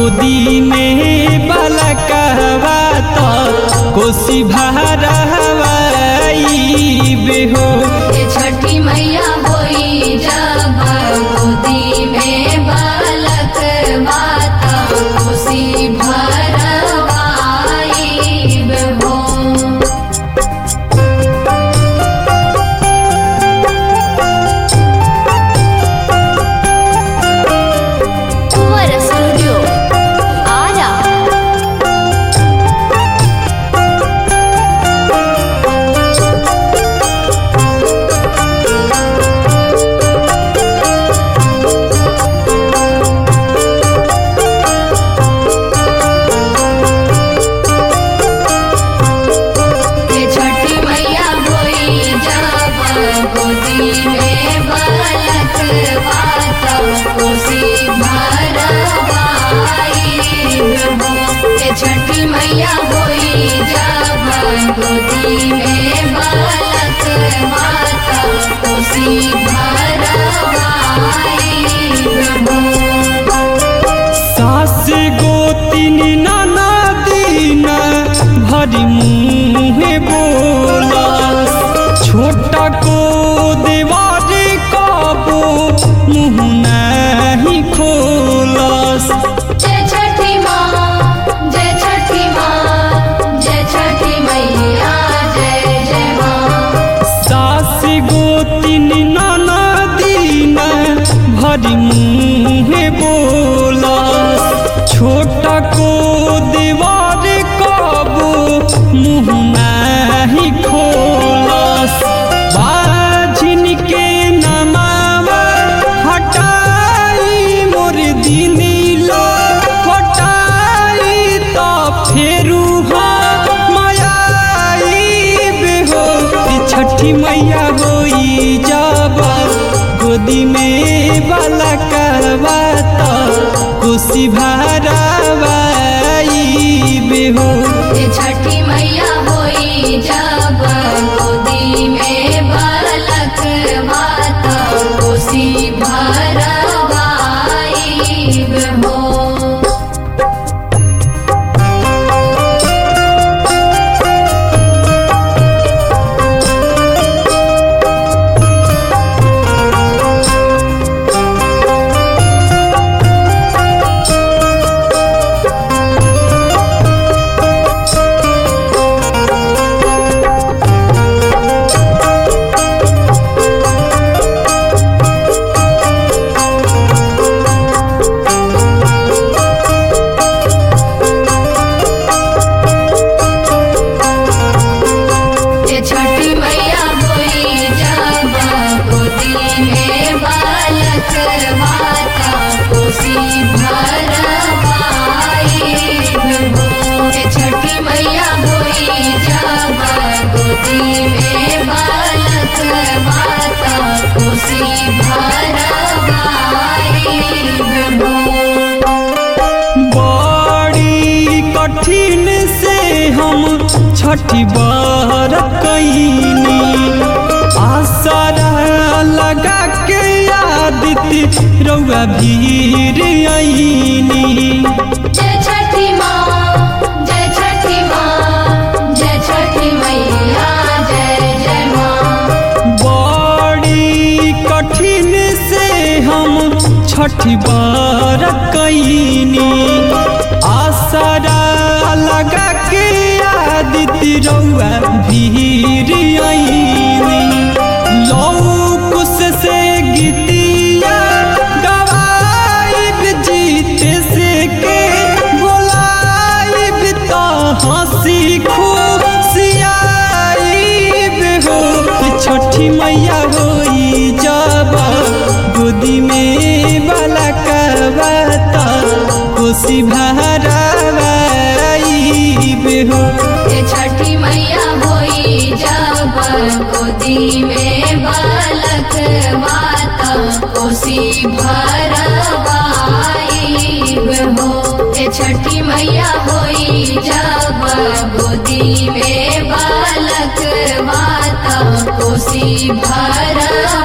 गोदी में बालकवा तो कोसी भारवाई बेहो ये छठी मैया होई जब गोदी में बालक माता खुशी भरवाई हो कुंवर स्टूडियो आरा ये छठी मैया होई जब गोदी में बालक माता खुशी भरवाई हो ये छठी मैया होई जब गोदी में बालक माता खुशी भरवाई हो सास गोतिन नाना दिन भरी मुँहे बोलस छोटा को देवार कबो मुँह नहीं खोलस जय छठी माँ जय छठी माँ जय छठी मैया जय जय माँ सास गोतिन नाना दिन भरी मुँहे बोलस छोटा को देवार कबो मुँह नहीं खोलस बाझिन के नमावा हटाई मोर दिन लो हटाई तो फेरू मायाई बेहो ई छठी मैया होई जब गोदी में बाला करवा तो खुशी भरावाई बेहो ये छठी मैया होई जब गोदी में बालक माता खुशी भरवाई हो ये छठी मैया होई जब गोदी में बालक माता खुशी भरवाई हो ये छठी मैया होई जब गोदी में बालक माता खुशी भरवाई हो बड़ी कठिन से हम छठी बार कैनी आसरा लगा के आदित्य रउआ भीर आईनी जय छठी माँ जय छठी माँ जय छठी मैया जय जय माँ बड़ी कठिन से हम छठी बार कैनी आसरा लगा के आदित्य रउआ भीर आईनी लौकुश से गीतिया गवाइब जीत से के बोलाइब तो हंसी खुशियाइब हो छठी मैया होई जब गोदी में बाला कबाता खुशी भरावाइब हो ये छठी मैया होई जब गोदी में बालक माता कोसी भरवाई हो ये छठी मैया होई जब गोदी में बालक माता कोसी भरवाई